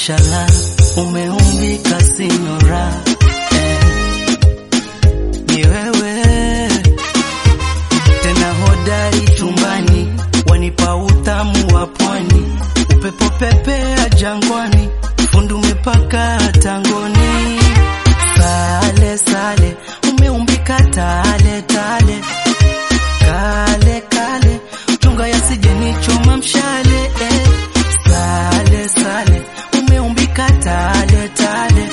mashallah, umeumbika sinyora eh, ni wewe tena hodari chumbani, wanipa utamu wa pwani, upepo pepea jangwani, fundu umepaka tangoni, sale sale, umeumbika tale tale, kale kale, chunga yasije nichoma mshale eh. Sale sale, umeumbika tale tale,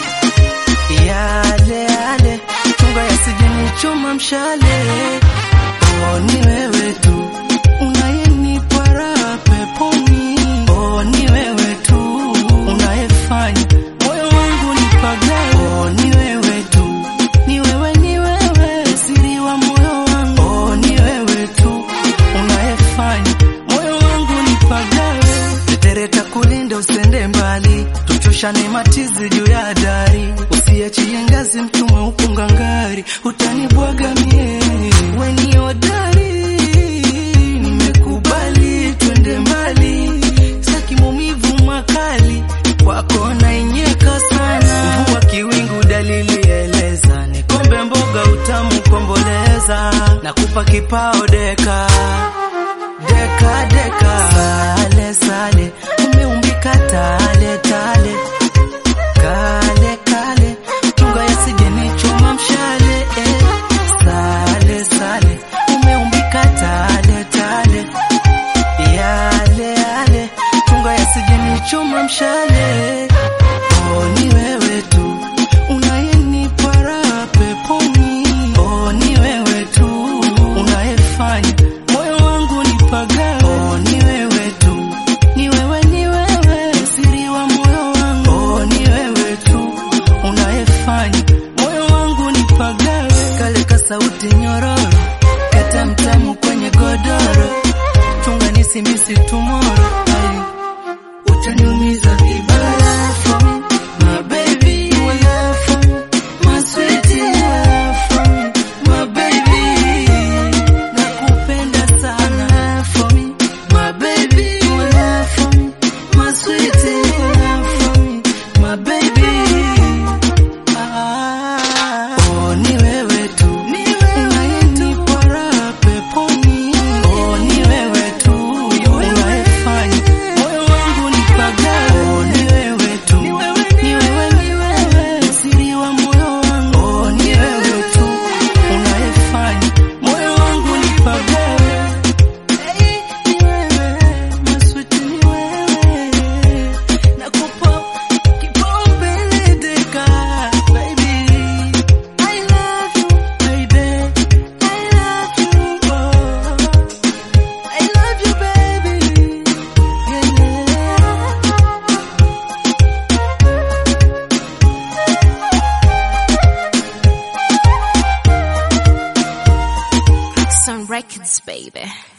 yale yale, chunga yasije nichoma mshale Oh, ni wewe tu unayenipa raha peponi. Oh, ni wewe tu unayefanya moyo wangu nipagawe. Oh, ni wewe tu, ni wewe, ni wewe siri wa moyo wangu. Oh, ni wewe tu unayefanya moyo wangu nipagawe. Tetereta kulinda usende mbali, tuchoshane matizi juu ya dari, usiachie ngazi mtume upunga ngari, utanibwaga mie we ni hodari, nimekubali twende mbali, saki maumivu makali kwako nainyeka sana, mvua kiwingu dalili eleza, nikombe mboga utamu komboleza, nakupa kipao deka deka deka, sale sale, umeumbika tale tale, kale kale, chunga yasije nichoma mshale eh. Sale sale, umeumbika tale tale, yale yale, chunga yasije nichoma mshale. Oh, ni wewe tu unayenipa raha peponi. Oh, ni wewe tu unayefanya moyo wangu nipagawe. Oh, ni wewe tu, ni wewe, ni wewe siri wa moyo wangu. Oh, ni wewe tu unayefanya moyo wangu nipagawe. Kale ka sauti nyororo, kata mtamu kwenye godoro, chunga nisimisi tomorrow. Ai, utaniumiza vibaya for me, my baby. You are love for me, my sweetie. You are love for me, my baby. Nakupenda sana for me, my baby. You are love for me, my sweetie. You are love for me, my baby. Ah, oh, ni